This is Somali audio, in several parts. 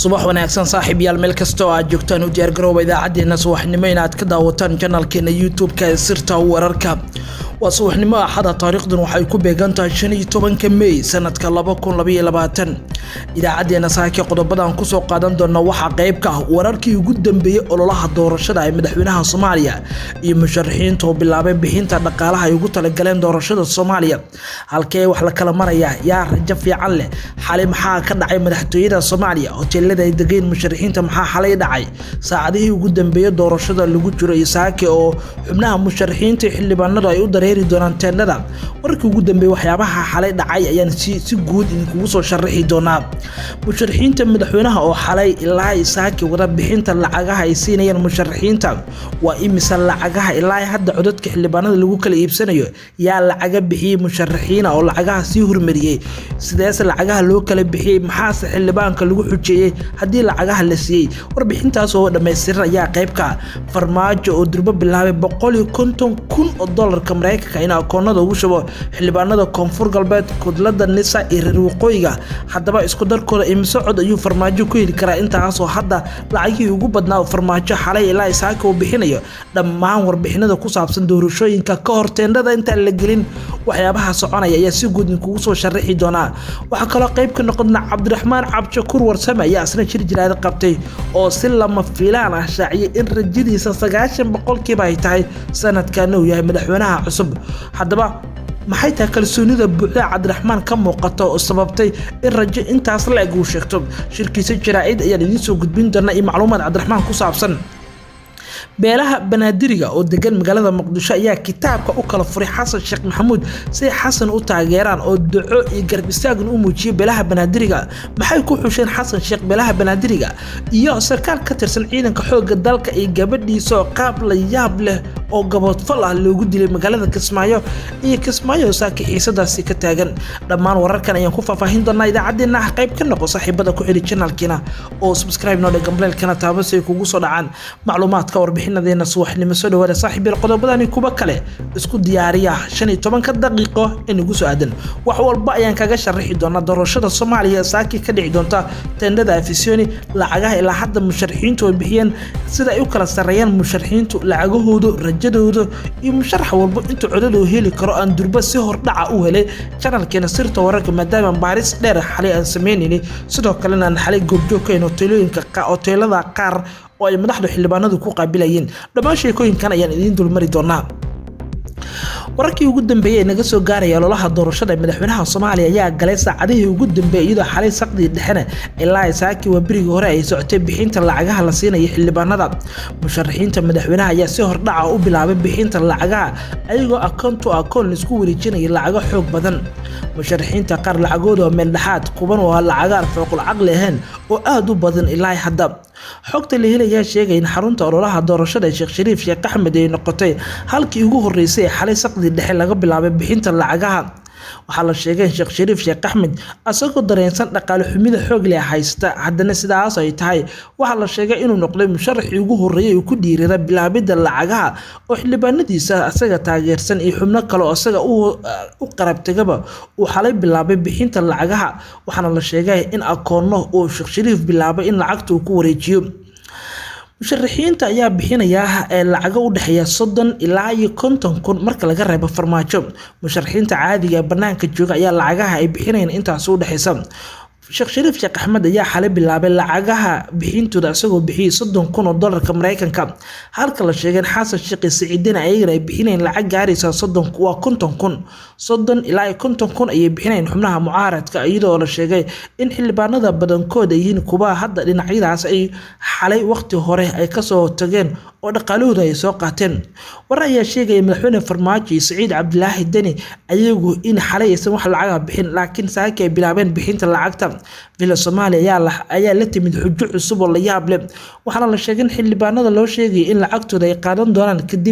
subax wanaagsan saaxiib yaal meel kasta oo aad joogtaan u diyaargarooba idaacadeena subaxnimo inaad ka daawataan janalkeena youtube-ka ee sirta wararka waa subaxnimo axada taariikhdan waxay ku beegan tahay shan iyo tobanka mey sanadka laba kun labaiyo labaatan idaacadeena saake qodobadan kusoo qaadan doona waxaa qeyb ka ah wararkii ugu dambeeyey ololaha doorashada ee madaxweynaha soomaaliya iyo musharaxiinta oo bilaabay bixinta dhaqaalaha ay ugu talagaleen doorashada soomaaliya halkee wax la kala maraya yaa rajo fiican leh xali maxaa ka dhacay madaxtooyada soomaaliya hoteelada ay degeen musharaxiinta maxaa xalay dhacay saacadihii ugu dambeeyey doorashada lagu jiro iyo saake oo xubnaha musharaxiinta xildhibaanadu ay u dareeri doonaan teendhada warkii ugu dambeeyey waxyaabaha xalay dhacay ayaan si guud idinkugu soo sharaxi doonaa musharaxiinta madaxweynaha oo xalay ilaa saake wada bixinta lacagaha ay siinayaan musharaxiinta waa imisa lacagaha ilaa hadda codadka xildhibaanada lagu kala iibsanayo yaa lacaga bixiyey musharaxiina oo lacagaha sii hormariyey sideese lacagaha loo kala bixiyey maxaase xildhibaanka lagu xujeeyey haddii lacagaha la siiyey warbixintaas oo dhammaystiran ayaa qeybka farmaajo oo durbo bilaabay boqol iyo konton kun oo dolarka mareykanka in akoonada ugu shubo xildhibaanada koonfur galbeed kudlada nisa iyo reer waqooyiga haddaba isku darkooda imise cod ayuu farmaajo ku heli karaa intaasoo hadda lacagihii ugu badnaa farmaajo xalay ilaa isaaka uu bixinayo dhammaan warbixinada ku saabsan doorashooyinka ka hor teendhada intaan la gelin waxyaabaha soconaya ayaa si guud idinkugu soo sharaxi doonaa waxaa kaloo qayb ka noqona cabdiraxmaan cabdishakuur warsame ayaa isna jir jiraada qabtay oo si lama fiilaan ah shaaciyay in rajadiisa sagaashan boqolkiiba ay tahay sanadkan uu yahay madaxweynaha cusub haddaba maxay tahay kalsoonida buuxda cabdiraxmaan ka muuqata oo sababtay in rajo intaas la eg uu sheegto shirkiisa jaraa-id ayaan idiin soo gudbin doonaa iyo macluumaad cabdiraxmaan ku saabsan beelaha banaadiriga oo degan magaalada muqdisho ayaa kitaabka u kala furay xasan sheekh maxamuud si xasan u taageeraan oo duco iyo garb istaagan u muujiyay beelaha banaadiriga maxay ku xusheen xasan sheekh beelaha banaadiriga iyo sarkaal ka tirsan ciidanka xoogga dalka iyo gabadhiisa oo qaab la yaab leh oo gaboodfal ah loogu dilay magaalada kismaayo iyo kismaayo saaki xiisadaasi ka taagan dhammaan wararkan ayaan ku faahfaahin doonaa idaacadeena ah qayb ka noqo saaxiibada ku xidhi janalkiina oo subscribe noo dhe gambleelkana taaba si ay kugu soo dhacaan macluumaadka warbixinadeena subaxnimo soo dhawaada saaxiib yar qodobadani kuwa kale isku diyaariya shan iyo tobanka daqiiqo ee nagu soo aadan wax walba ayaan kaga sharaxi doonaa doorashada soomaaliya saaki ka dhici doonta teendhada afisoni lacagaha ilaa hadda musharaxiintu ay bixiyeen sida ay u kala sarreeyaan musharaxiintu lacagahoodu rajadooda iyo musharax walba intuu codada u heli karo aan durba si hordhaca u helay janalkeena sirta wararka maadaama baaris dheer xalay aan sameynayni sidoo kalena aan xalay goobjoog ka hayn hoteelooyinka hoteelada qaar oo ay madaxdu xildhibaanadu ku qaabilayeen dhammaan sheekooyinkan ayaan idiin dulmari doonaa wararkii ugu dambeeyey ee naga soo gaaraya ololaha doorashada ee madaxweynaha soomaaliya ayaa galay saacadihii ugu dambeeyey iyadoo xalay saqdii dhexena ilaa saaki waa berigii hore ay socotay bixinta lacagaha la siinaya xildhibaanada musharaxiinta madaxweynaha ayaa si hordhaca u bilaabay bixinta lacagaha ayagoo akoon to akoon laisku wareejinaya lacago xoog badan musharaxiinta qaar lacagooda waa meeldhexaad kuban oo lacagaan fooqul caqli ahayn oo aada u badan ilaa hadda xogta la helayaa sheegaya in xarunta ololaha doorashada ee sheekh shariif sheekh axmed ay noqotay halkii ugu horreysay ee xalay saqdii dhexe laga bilaabay bixinta lacagaha waxaa la sheegay in sheekh shariif sheekh axmed asagoo dareensan dhaqaale xumida xoog leh haysta haddana sidaas ay tahay waxaa la sheegay inuu noqday musharaxii ugu horreeyay uu ku dhiirada bilaabidda lacagaha oo xildhibaanadiisa asaga taageersan iyo xubno kale oo asaga u qarabtegaba uu xalay bilaabay bixinta lacagaha waxaana la sheegay in akoonno uu sheekh shariif bilaabay in lacagta uu ku wareejiyo musharaxiinta ayaa bixinayaa ee lacago u dhexeeya soddon ilaa iyo konton kun marka laga reebo farmaajo musharaxiinta caadiga ee bannaanka jooga ayaa lacagaha ay bixinayaan intaas u dhexeysa sheekh shariif sheekh axmed ayaa xalay bilaabay lacagaha bixintooda isagoo bixiyey soddon kun oo dolarka mareykanka halka la sheegay in xasan sheekh siciidina ayagana ay bixinayeen lacag gaaraysa soddon waa konton kun soddon ilaa iyo konton kun ayay bixinayeen xubnaha mucaaradka iyadoo la sheegay in xildhibaanada badankooda yihiin kuwa hadda dhinacyadaas ay xalay waqti hore ay kasoo tageen oo dhaqaalahooda ay soo qaateen warar ayaa sheegaya madaxweyne farmaajo iyo saciid cabdilaahi deni ayagu in xalay aysan wax lacaga bixin laakiin saaki ay bilaabeen bixinta lacagta villa soomaaliya ayaa la timid xujo cusub oo la yaab leh waxaana la sheegay in xildhibaanada loo sheegaya in lacagtooda ay qaadan doonaan kadib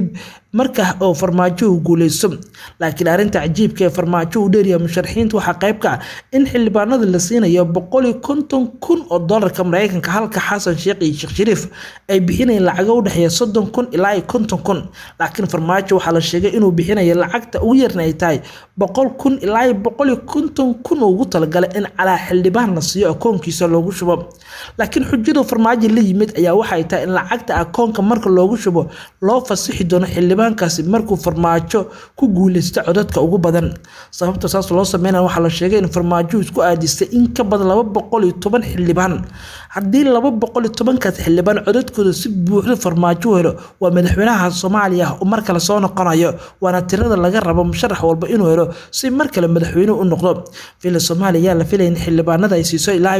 marka oo farmaajo uu guuleysto laakiin arrinta cajiibka ee farmaajo uu dheeryahay musharaxiinta waxaa qayb ka ah in xildhibaanada la siinayo boqol iyo konton kun oo doolarka mareykanka halka xasan sheekh iyo sheekh shariif ay bixinayeen lacago u dhexeeya soddon kun ilaa iyo konton kun laakiin farmaajo waxaa la sheegay inuu bixinayo lacagta ugu yarna ay tahay boqol kun ilaa iyo boqol iyo konton kun oo ugu talagalay in calaa xildhibaan la siiyo akoonkiisa loogu shubo laakiin xujadu farmaajo la yimid ayaa waxay tahay in lacagta akoonka marka loogu shubo loo fasixi doono xildhibaankaasi markuu farmaajo ku guuleysta codadka ugu badan sababta saas loo sameynaya waxaa la sheegay in farmaajo isku aadistay in ka badan laba boqol iyo toban xildhibaan haddii laba boqol iyo tobankaas xildhibaan codadkooda si buuxda farmaajo helo waa madaxweynaha soomaaliya oo mar kale soo noqonayo waana tirada laga rabo musharax walba inuu helo si mar kale madaxweyne u noqdo villa soomaaliya ayaa la filaya in xildhibaanada ay siiso ilaa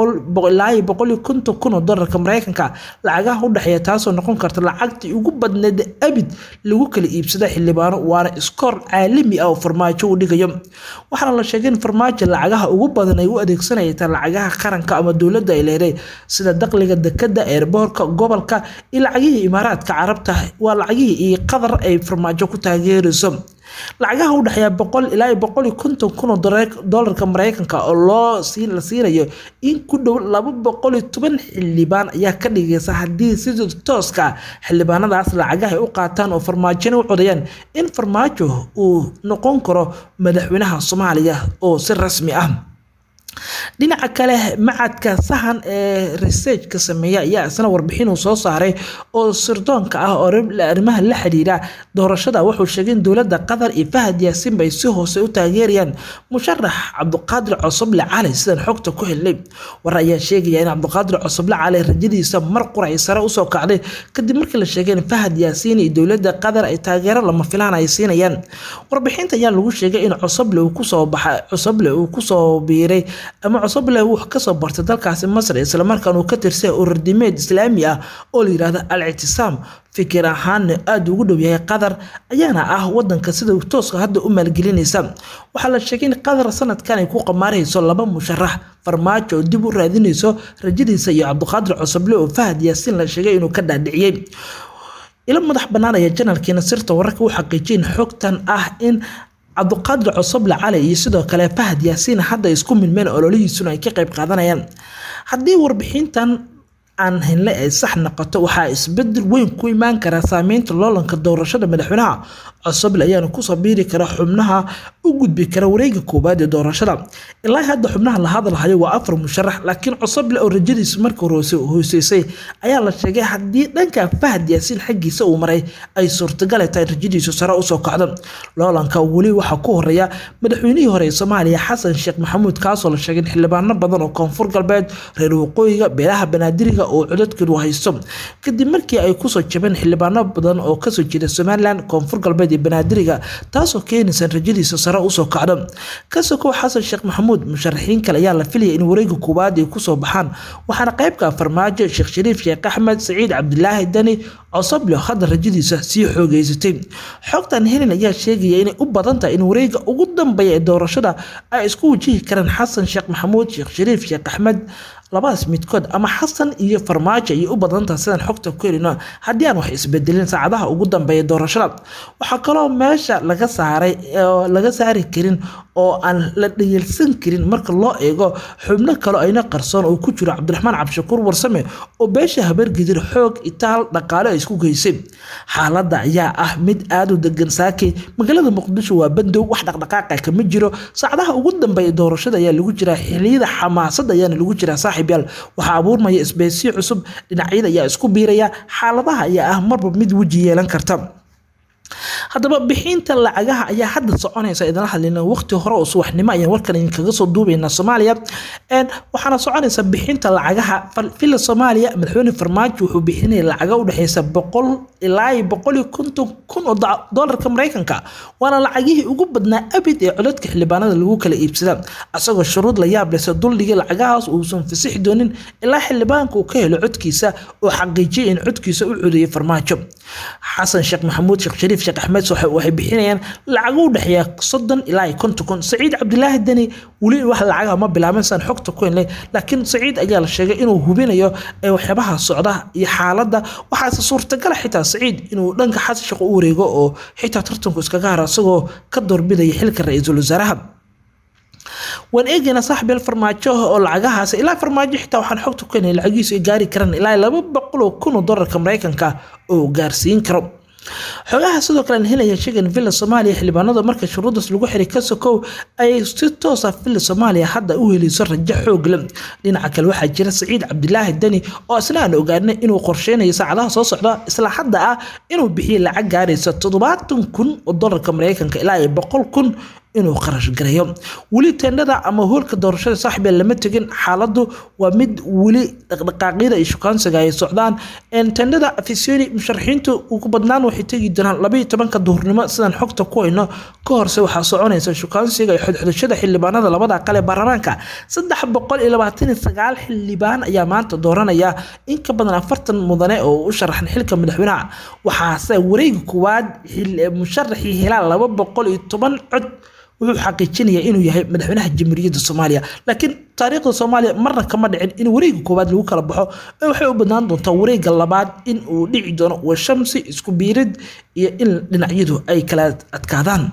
iyo boqol iyo konton kun oo doolarka mareykanka lacagaha u dhexeeya taasoo noqon karta lacagtii ugu badneed abid lagu kala iibsada xildhibaano waana iskoor caalami ah oo farmaajo u dhigayo waxaana la sheegay in farmaajo lacagaha ugu badan ay u adeegsanayta lacagaha qaranka ama dowladda ay leeday sida dakhliga dekada eerboorka gobolka iyo lacagihii imaaraadka carabta waa lacagihii iyo qadar ay farmaajo ku taageerayso lacagaha u dhexeeya boqol ilaa iyo boqol iyo konton kun oo doolarka mareykanka oo loo la siinayo in ku dhow laba boqol iyo toban xildhibaan ayaa ka dhigaysa haddii sida tooska xildhibaanadaas lacagaha ay u qaataan oo farmaajona u codayaan in farmaajo uu noqon karo madaxweynaha soomaaliya oo si rasmi ah dhinaca kale macadka sahan ee researchka sameeya ayaa isna warbixin uu soo saaray oo sirdoonka ah oo arrimaha la xiriira doorashada wuxuu sheegay in dowladda qatar iyo fahad yaasinba ay si hoose u taageerayaan musharax cabdiqaadir cosoble cali sidaan xogta ku helnay war ayaa sheegaya in cabdiqaadir cosoble cali rajadiisa mar qurac sare usoo kacday kadib markii la sheegay in fahad yaasiin iyo dowladda qatar ay taageero lama filaan ay siinayaan warbixinta ayaa lagu sheegay in cosoble uu kusoo baxay cosoble uu kusoo biiray ama cosoble uu kasoo bartay dalkaasi masr islamarkaan uu ka tirsay ururdimeed islaami ah oo la yidhaahdo al ictisaam fikir ahaanna aada ugu dhow yahay qatar ayaana ah wadanka sida tooska hadda u maalgelinaysa waxaa la sheegay in qatar sanadkan ay ku qamaarayso laba musharax farmaajo oo dib u raadinayso rajadiisa iyo cabdiqaadir cosoble oo fahad yaasiin la sheegay inuu ka dhaadhiciyey ilo madax banaanaya janalkiina sirta wararka u xaqiijiyin xogtan ah in cabdiqaadir cosoble cali iyo sidoo kale fahad yaasiin hadda isku milmeen ololihiisuna ay ka qayb qaadanayaan haddii warbixintan aan hinle ay sax noqoto waxaa isbedel weyn ku imaan karaa saameynta loolanka doorashada madaxweynaha cosoble ayaana kusoo biiri kara xubnaha u gudbi kara wareega koowaad ee doorashada ilaa hadda xubnaha la hadalhayo waa afar musharax laakiin cosoble oo rajadiisu marka hore hooseysay ayaa la sheegay haddii dhanka fahad yaasiin xaggiisa uu maray ay suurtagal tahay rajadiisu sare usoo kacdo loolanka weli waxaa ku horeeya madaxweynihii hore ee soomaaliya xasan sheekh maxamuud kaasoo la sheegay in xildhibaano badan oo koonfur galbeed reer waqooyiga beelaha banaadiriga oo codadkeedu haysto kadib markii ay kusoo jabeen xildhibaano badan oo kasoo jeeda somalilan koonfur galbeed iyo banaadiriga taasoo keenaysa rajadiisa sare usoo kacdo kasokow xasan sheekh maxamuud musharaxiin kale ayaa la filaya in wareega koowaad ay kusoo baxaan waxaana qaybka farmaajo sheekh shariif sheekh axmed saciid cabdilaahi dani cosoble hadda rajadiisa sii xoogeysatay xogtan helen ayaa sheegaya inay u badan tahay in wareega ugu dambeeya ee doorashada ay isku wajihi karaan xasan sheekh maxamuud sheekh shariif sheekh axmed labadaas midkood ama xasan iyo farmaajo ayay u badantaha sidaan xogta ku helino haddii aan wax isbedelin saacadaha ugu dambeeya doorashada waxaa kaloo meesha laga saaray oo laga saari karin oo aan la dhayalsan karin marka loo eego xubno kale ayna qarsoon oo ku jiro cabdiraxmaan cabdishakuur warsame oo beesha habargidir xoog itaal dhaqaale ay isku geysay xaaladda ayaa ah mid aada u degan saakay magaalada muqdisho waa bandow wax dhaqdhaqaaqa kama jiro saacadaha ugu dambeeya doorashada ayaa lagu jiraa xiliyada xamaasadda ayaana lagu jiraa saaxiib yaal waxaa abuurmaya isbeysyo cusub dhinacyada ayaa isku biiraya xaaladaha ayaa ah marba mid weji yeelan karta haddaba bixinta lacagaha ayaa hadda soconaysa idinla hadlina waqti hore oo subaxnimo ayaan warkan idinkaga soo duubaynaa soomaaliya waxaana soconaysa bixinta lacagaha fila soomaaliya madaxweyne farmaajo wuxuu bixinaya lacaga u dhexeysa boqol ilaa iyo boqol iyo konton kun oo doolarka mareykanka waana lacagihii ugu badnaa abid ee codadka xildhibaanada lagu kala iibsada asagoo shuruud la yaab lehse duldhigay lacagahaas uusan fasixi doonin ilaa xildhibaanka uu ka helo codkiisa oo xaqiijiyay in codkiisa u codeeyay farmaajo xasan sheekh maxamuud sheekh shariif sheekh axmed emirates waxay bixinayaan lacago u dhexeeya soddon ilaa iyo konton kun saciid cabdilaahi deni weli wax lacagaha ma bilaabin saan xogta ku helnay laakiin saciid ayaa la sheegay inuu hubinayo waxyaabaha socda iyo xaaladda waxaase suurtagala xitaa saciid inuu dhanka xasan shaqo u wareego oo xitaa tartanku iskaga haro isagoo ka doorbidaya xilka ra-iisul wasaaraha waan eegaynaa saaxiibyaal farmaajo oo lacagahaas ilaa farmaajo xitaa waxaan xogta ku helnay lacagihiisu ay gaari karaan ilaa laba boqol oo kun oo dollarka maraykanka oo gaarsiin karo xogaha sidoo kale aan helaya sheegan villa soomaaliya xildhibaanada marka shuruudaas lagu xiray ka sokow ay si toosa villa soomaaliya hadda u helayso rajo xoog leh dhinaca kale waxaa jira saciid cabdilaahi deni oo isna aan ogaanay inuu qorsheynayo saacadaha soo socda isla hadda ah inuu bixiyo lacag gaaraysa toddobaatan kun oo dollarka maraykanka ilaa iyo boqol kun inuu qarash gareeyo weli teendhada ama hoolka doorashada saaxiibee lama tegin xaaladdu waa mid weli dhaqdhaqaaqyada iyo shukaansiga ay socdaan teendhada afisoni musharaxiintu ugu badnaan waxay tegi doonaan labaiyo tobanka duhurnimo sidaan xogta ku hayno ka horse waxaa soconaysa shukaansiga iyo xodxodashada xildhibaanada labada aqal ee baarlamaanka saddex boqol iyo labaatan iyo sagaal xildhibaan ayaa maanta dooranaya in ka badan afartan mudane oo u sharaxan xilka madaxweynaha waxaase wareega koowaad musharaxii helaa laba boqol iyo toban cod wuxuu xaqiijinayaa inuu yahay madaxweynaha jamhuuriyadda soomaaliya laakiin taariikhda soomaaliya marna kama dhicin in wareega koowaad lagu kala baxo ee waxay u badnaan doontaa wareega labaad in uu dhici doono washamsi isku biirid iyo in dhinacyadu ay kala adkaadaan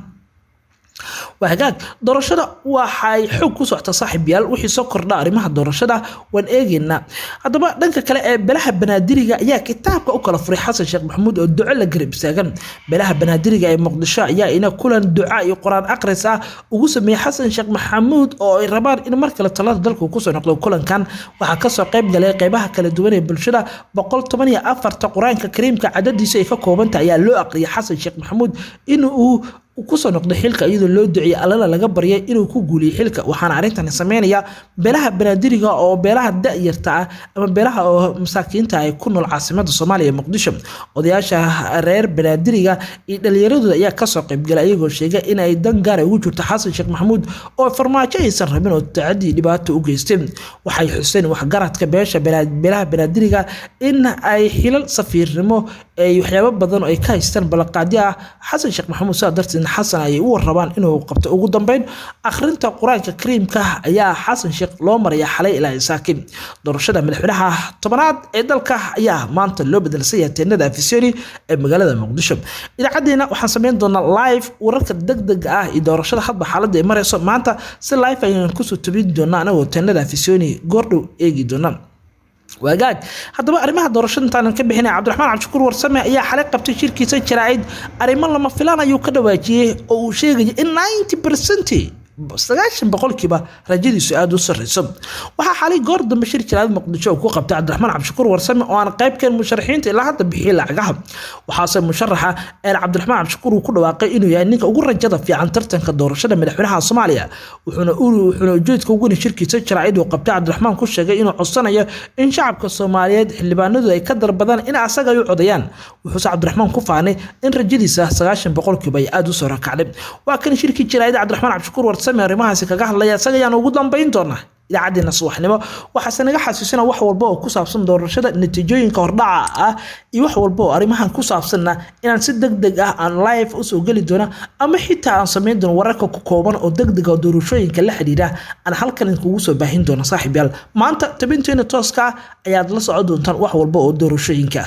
waa hagaag doorashada waxay xoog ku socota saaxiibyaal wixii soo kordha arrimaha doorashada waan eegaynaa haddaba dhanka kale ee belaha banaadiriga ayaa kitaabka u kala furay xasan sheekh maxamuud oo duco la garab istaagan belaha banaadiriga ee muqdisho ayaa ina kulan duca iyo qur-aan aqris ah ugu sameeyey xasan sheekh maxamuud oo ay rabaan in mar kale talada dalku kusoo noqdo kulankan waxaa kasoo qayb galay qeybaha kala duwan ee bulshada boqol toban iyo afarta qur-aanka kariimka cadadiisa ay ka koobanta ayaa loo aqriyay xasan sheekh maxamuud in uu kusoo noqday xilka iyadoo loo duceeyey allana laga baryay inuu ku guuliyey xilka waxaana arrintani sameynaya beelaha banaadiriga oo beelaha da-yarta ah ama beelaha oo masaakiinta ay ku nool caasimada soomaaliya muqdisho odayaasha reer banaadiriga iyo dhalinyaradooda ayaa kasoo qaybgalay ayagoo sheegay in ay dan gaara ugu jirto xasan sheekh maxamuud oo farmaajo aysan rabin oo tacadii dhibaato u geysteen waxay xuseen waxgaradka beesha beelaha banaadiriga in ay xilal safiirnimo ay waxyaabo badan oo ay ka haystaan ballanqaadyo ah xasan sheekh maxamuud sidaa darteed xasan ayay u warrabaan inuu qabto ugu dambeyn akhrinta qur-aanka kariimka ayaa xasan sheekh loo maraya xalay ilaa isaakin doorashada madaxweynaha tobanaad ee dalka ayaa maanta loo bedelsan yahay teenada afisoni ee magaalada muqdisho idaacadeena waxaan sameyn doonaa live wararka degdega ah iyo doorashada hadba xaaladda ay marayso maanta si live ayaan kusoo tobin doonaa anagoo teenada afisoni goordhow eegi doonaa waagaag haddaba arrimaha doorashada intaanan ka bixinay cabdiraxmaan cabdishakuur warsame ayaa xalay qabtay shirkiisa jaraa'id arrimo lama filaan ayuu ka dhawaajiyey oo uu sheegaya in ninety percent sagaashan boqolkiiba rajadiisu aada u sarreyso waxaa xalay goor dambe shir jaraa'id muqdisho uu ku qabtay cabdiraxmaan cabdishakuur warsame oo aan qaybkeen musharaxiinta ilaa hadda bixiyey lacagaha waxaase musharaxa eer cabdiraxmaan cabdishakuur uu ku dhawaaqay inuu yahay ninka ugu rajada fiican tartanka doorashada madaxweynaha soomaaliya wuxuuna wuxuuna ujeedka ugu shirkiisa jaraa'id uu qabtay cabdiraxmaan ku sheegay inuu codsanayo in shacabka soomaaliyeed xildhibaanadu ay ka dalbadaan in asaga ay u codayaan wuxuuse cabdiraxmaan ku faanay in rajadiisa sagaashan boqolkiiba ay aada u soo rakacday waa kan shirkii jaraa'id cabdiraxmaan cabdishakuur warsame arrimahaasi kaga hadlaya isaga ayaan ugu dambayn doonaa idaacadeena subaxnimo waxaase naga xasuusina wax walba oo ku saabsan doorashada natiijooyinka hordhaca ah iyo wax walba oo arrimahan ku saabsanna inaan si deg deg ah aan live usoo geli doona ama xitaa aan samayn doono wararka ku kooban oo deg deg oo doorashooyinka la xidhiidha aan halkan idinkugu soo baahin doona saaxiib yaal maanta tabinteena tooska ah ayaad la socon doontaan wax walba oo doorashooyinka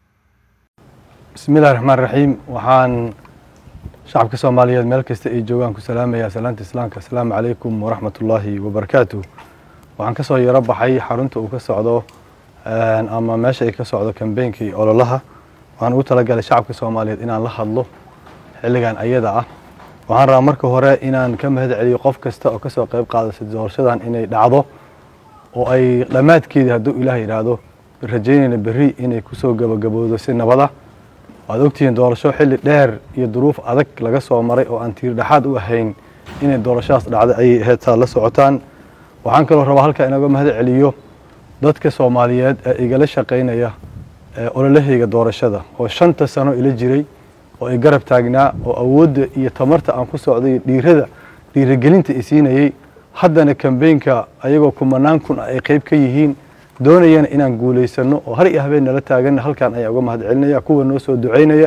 bismillahi raxmaan raxiim waxaan shacabka soomaaliyeed meel kasta ay joogaan ku salaamaya salaanta islaamka asalaamu calaykum waraxmat ullaahi wabarakaatu waxaan ka soo yaro baxay xarunta uu ka socdo ama meesha ay ka socdo kambeynka iyo ololaha waxaan ugu talagalay shacabka soomaaliyeed inaan la hadlo xilligan ayada ah waxaan rabaa marka hore inaan ka mahad celiyo qof kasta oo kasoo qayb qaadasa doorashadan inay dhacdo oo ay dhammaadkeedii hadduu ilaah yidhaahdo rajaynayna berri inay kusoo gabagabowdo si nabada waad ogtihiin doorasho xilli dheer iyo duruuf adag laga soo maray oo aan tiir dhexaad u ahayn inay doorashadaas dhacday ayay ahayd saad la socotaan waxaan kaloo rabaa halkaa inaga mahad celiyo dadka soomaaliyeed ee igala shaqaynaya ololahayga doorashada oo shanta sano ila jiray oo ay garab taagnaa oo awoodda iyo tamarta aan ku socday dhiirada dhiiragelinta i siinayey haddana kambeynka ayagoo kumanaan kun ay qayb ka yihiin doonayana inaan guulaysano oo har iyo habeen nala taaganna halkan ayaa uga mahad celinaya kuwa noo soo ducaynaya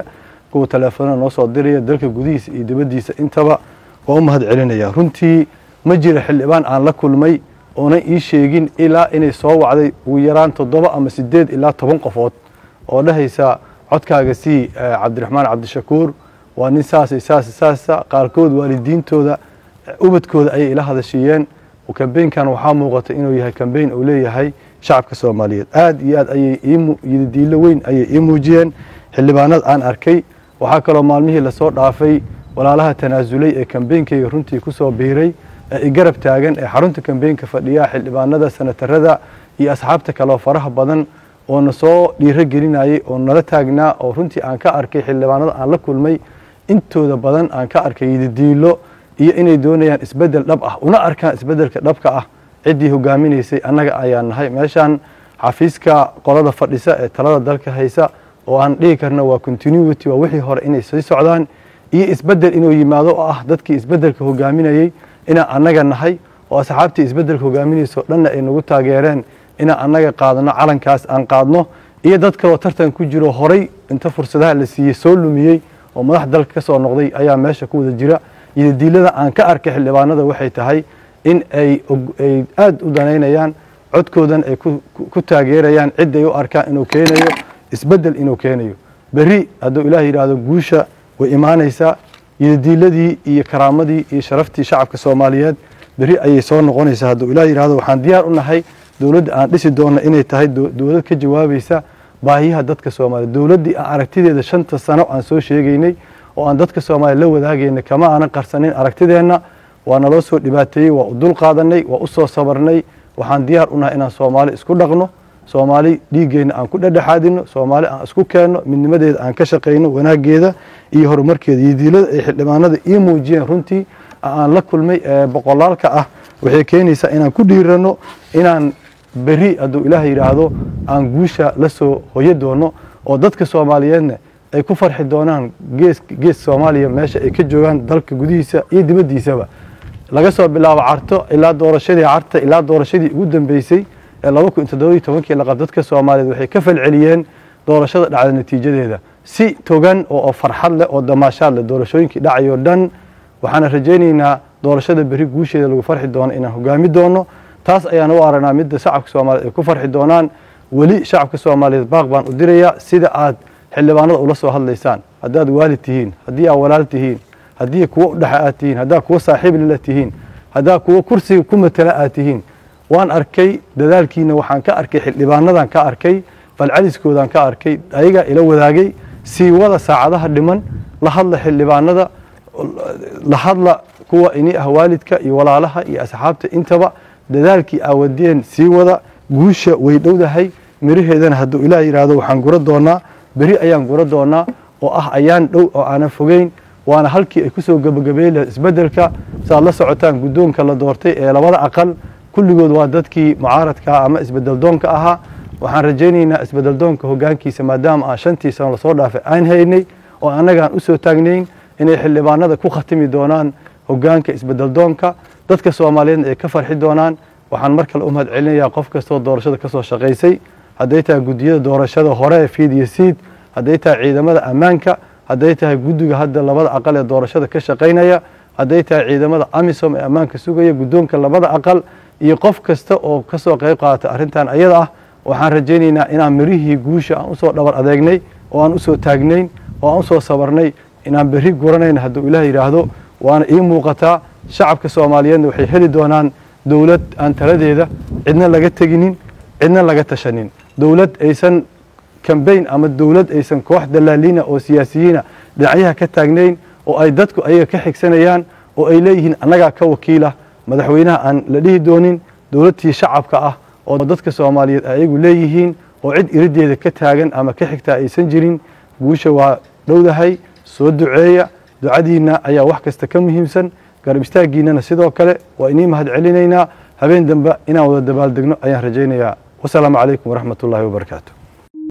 kuwa teleefonada noo soo diraya dalka gudihiisa iyo dibaddiisa intaba waa u mahad celinaya runtii ma jira xildhibaan aan la kulmay oonan ii sheegin ilaa inay soo wacday ugu yaraan toddoba ama sideed ilaa toban qofood oo dhahaysa codkaaga sii cabdiraxmaan cabdishakuur waa nin saasay saas saasa qaarkood waalidiintooda ubadkooda ayay ila hadashiiyeen kambeynkan waxaa muuqata inuu yahay kambeyn uu leeyahay shacabka soomaaliyeed aad iyo aad ayay diilo weyn ayay ii muujiyeen xildhibaanada aan arkay waxaa kaloo maalmihii lasoo dhaafay walaalaha tanaasulay ee kambeynkayga runtii kusoo biiray ee i garab taagan ee xarunta kambeynka fadhiya xildhibaanada sanatarada iyo asxaabta kaleo faraha badan oo na soo dhiiro gelinayay oo nala taagnaa oo runtii aan ka arkay xildhibaanada aan la kulmay intooda badan aan ka arkay yididiilo iyo inay doonayaan isbedel dhab ah una arkaan isbedelka dhabka ah ciddii hogaaminaysay annaga ayaa nahay meeshaan xafiiska qolada fadhisa ee talada dalka haysa oo aan dhihi karna waa continuity waa wixii hore inay sii socdaan iyo isbedel inuu yimaado oo ah dadkii isbedelka hogaaminayey inaan annaga nahay oo asxaabtii isbedelka hogaaminayso dhanna ay nagu taageereen inaan annaga qaadno calankaas aan qaadno iyo dad kaloo tartan ku jiro horay inta fursadaha la siiyey soo lumiyey oo madax dalka ka soo noqday ayaa meesha ku wada jira yidadiilada aan ka arkay xildhibaanada waxay tahay in ay aada u danaynayaan codkoodan ay ku taageerayaan cid ay u arkaan inuu keenayo isbedel inuu keenayo berri hadduu ilaah yidhaahdo guusha way imaanaysaa yidadiiladii iyo karaamadii iyo sharaftii shacabka soomaaliyeed berri ayay soo noqonaysaa hadduu ilaah yidhahdo waxaan diyaar u nahay dowladda aan dhisi doonno inay tahay dowlad ka jawaabaysa baahiyaha dadka soomaaliya dowladdii aan aragtideeda shanta sano aan soo sheegaynay oo aan dadka soomaaliya la wadaagayna kama aanan qarsanin aragtideenna waa naloo soo dhibaateeyey waa u dul qaadanay waa u soo sabarnay waxaan diyaar u nahay inaan soomaali isku dhaqno soomaali dhiiggeenna aan ku dhedhexaadino soomaali aan isku keenno midnimadeeda aan ka shaqayno wanaaggeeda iyo horumarkeeda iyo diilada ay xildhibaanada ii muujiyeen runtii aan la kulmay ee boqolaalka ah waxay keenaysaa inaan ku dhiirano inaan berri hadduu ilaah yidhaahdo aan guusha la soo hoyo doono oo dadka soomaaliyeedna ay ku farxi doonaan gees gees soomaaliya meesha ay ka joogaan dalka gudihiisa iyo dibaddiisaba laga soo bilaabo carto ilaa doorashadii carta ilaa doorashadii ugu dambeysay ee laba kun toddobiyo tobankii laqab dadka soomaaliyeed waxay ka falceliyeen doorashada dhacda natiijadeeda si togan oo farxad leh oo damaashaad leh doorashooyinkii dhacayoo dhan waxaana rajaynaynaa doorashada berri guusheeda lagu farxi doono inaan hogaami doono taas ayaan u aragnaa midda shacabka soomaaliyeed ay ku farxi doonaan weli shacabka soomaaliyeed baaq baan u dirayaa sida aad xildhibaanada ula soo hadlaysaan haddaad waalid tihiin haddii aad walaal tihiin haddii kuwo udhexe aad tihiin haddaad kuwo saaxiib lila tihiin haddaad kuwo kursiga ku matala aad tihiin waan arkay dadaalkiina waxaan ka arkay xildhibaanadan ka arkay falceliskoodaan ka arkay ayagaa ila wadaagay sii wada saacadaha dhiman la hadla xildhibaanada la hadla kuwa ini ah waalidka iyo walaalaha iyo asxaabta intaba dadaalkii aawadeen sii wada guusha way dhowdahay miraheedana hadduu ilaah yidhaahdo waxaan gura doonaa beri ayaan gura doonaa oo ah ayaan dhow oo aanan fogeyn waana halkii ay kusoo gebagabeyn lahayd isbeddelka saaad la socotaan guddoonka la doortay ee labada aqal kulligood waa dadkii mucaaradkaa ama isbeddeldoonka ahaa waxaan rajaynaynaa isbeddeldoonka hoggaankiisa maadaama aan shantii sano lasoo dhaafay aan haynay oo annagaan usoo taagnayn inay xildhibaanada ku khatimi doonaan hoggaanka isbeddeldoonka dadka soomaaliyeedna ay ka farxi doonaan waxaan mar kale u mahad celinayaa qof kastoo doorashada ka soo shaqaysay hadday tahay guddiyada doorashada hore ee fiid iyo siid hadday tahay ciidamada ammaanka hadday tahay guddiga hadda labada aqal ee doorashada ka shaqaynaya hadday tahay ciidamada amisom ee ammaanka sugaya guddoonka labada aqal iyo qof kasta oo ka soo qayb qaata arrintan ayada ah waxaan rajaynaynaa inaan mirihii guusha aan usoo dhabar adeegnay oo aan usoo taagnayn oo aan usoo sabarnay inaan berri guranayna hadduu ilaah yidhaahdo waana ii muuqataa shacabka soomaaliyeedna waxay heli doonaan dowlad aan taladeeda cidna laga teginin cidna laga tashanin dowlad aysan kambayn ama dowlad aysan koox dalaaliina oo siyaasiyiina dhinacyaha ka taagnayn oo ay dadku ayaga ka xigsanayaan oo ay leeyihiin annagaa ka wakiila madaxweynaha aan la dhihi doonin dowladtii shacabka ah oo dadka soomaaliyeed ayagu leeyihiin oo cid irideeda ka taagan ama ka xigtaa aysan jirin guusha waa dhowdahay soo duceeya ducadiinna ayaa wax kasta ka muhiimsan garab istaaggiinnana sidoo kale waa inii mahad celinaynaa habeen dambe inaan wada dabaaldegno ayaan rajaynayaa wasalaamu calaykum waraxmat ullaahi wabarakaatu